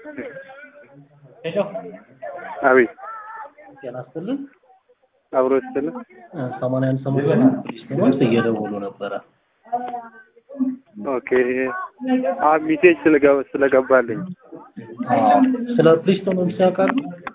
ሄሎ አቤት ጤና ይስጥልን። አብሮ ስትል ሰማንያ አንድ ሰሞኑን ፖሊስ እየደወሉ ነበረ። ኦኬ አ ሚሴጅ ስለገባ ስለገባልኝ አዎ፣ ስለ ፕሊስቶኖምስ ያውቃሉ?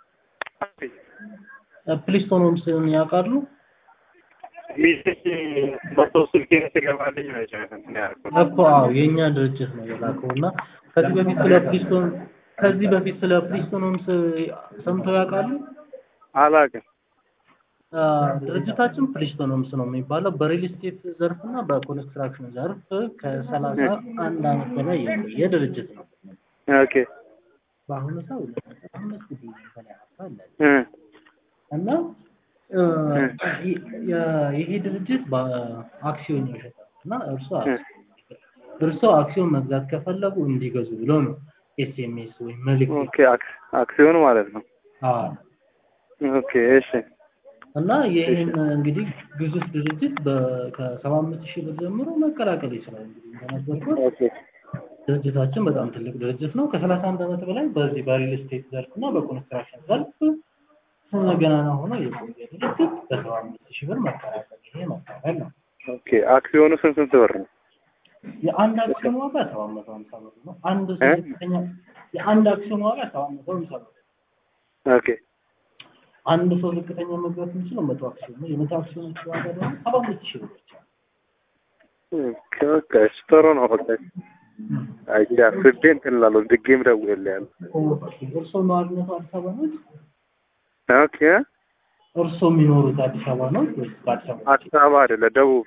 ፕሊስቶኖምስን ያውቃሉ? ሚሴጅ መቶ ስልኬ ስለገባልኝ ነው እንትን ያልኩት። እኮ አዎ፣ የእኛ ድርጅት ነው የላከው እና ከዚህ በፊት ስለ ፕሊስቶን ከዚህ በፊት ስለ ፕሊስቶኖምስ ሰምተው ያውቃሉ? አላውቅም። አ፣ ድርጅታችን ፕሊስቶኖምስ ነው የሚባለው በሪል ስቴት ዘርፍ እና በኮንስትራክሽን ዘርፍ ከሰላሳ አንድ ዓመት በላይ የቆየ ድርጅት ነው። ኦኬ በአሁኑ ሰው ሁለት ነጥብ አምስት ቢሊዮን በላይ ሀብት አለን እ እና እ፣ የ- ይሄ ድርጅት በአክሲዮን ይሸጣል እና እርሶ እርሶ አክሲዮን መግዛት ከፈለጉ እንዲገዙ ብሎ ነው ኤስኤምኤስ ወይም መልዕክት ኦኬ አክ- አክሲዮን ማለት ነው። አዎ ኦኬ እሺ እና ይህን እንግዲህ ግዙፍ ድርጅት በ- ከሰባ አምስት ሺህ ብር ጀምሮ መቀላቀል ይችላል። እንግዲህ እንደነገርኩት ኦኬ ድርጅታችን በጣም ትልቅ ድርጅት ነው። ከሰላሳ አንድ ዓመት በላይ በዚህ በሪል ስቴት ዘርፍ እና በኮንስትራክሽን ዘርፍ ገናና ሆኖ የቆየ ድርጅት በሰባ አምስት ሺህ ብር መቀላቀል ይሄ መካፈል ነው። ኦኬ አክሲዮኑ ስንት ስንት ብር ነው? የአንድ አክሲዮን ዋጋ ሰባት መቶ ሀምሳ ብር ነው። አንድ ሰው እ? ዝቅተኛ የአንድ አክሲዮን ዋጋ ሰባት መቶ ሀምሳ ብር ነው። ኦኬ አንድ ሰው ዝቅተኛ መግዛት የሚችለው መቶ አክሲዮን ነው። የመቶ አክሲዮኖች ዋጋ ደግሞ ሰባ አምስት ሺህ ብር ብቻ ነው። ኦኬ ኦኬ እሺ ጥሩ ነው። በቃ አይ አስቤ እንትን እላለሁ ድጌም ደውዬልሃለሁ። እርስዎ ነዋሪነቱ አዲስ አበባ ነው? ኦኬ እርስዎ የሚኖሩት አዲስ አበባ ነው ወይስ በአዲስ አበባ? አዲስ አበባ አይደለ ደቡብ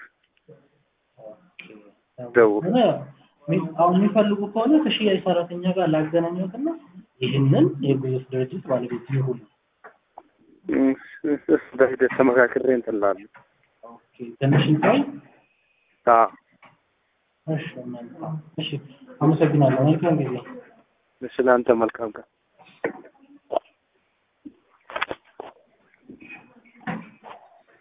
ደቡብ ሆነ የሚ- አሁን የሚፈልጉ ከሆነ ከሽያጭ ሰራተኛ ጋር ላገናኘትና ይህንን የግዙፍ ድርጅት ባለቤት ይሁኑ። እም፣ እስ- እስ በሂደት ተመካክሬ እንትን እላለሁ። ኦኬ፣ ትንሽ እንቆይ። አዎ እሺ፣ መልካም። እሺ፣ አመሰግናለሁ። መልካም ጊዜ። እሺ ለአንተ መልካም ቀን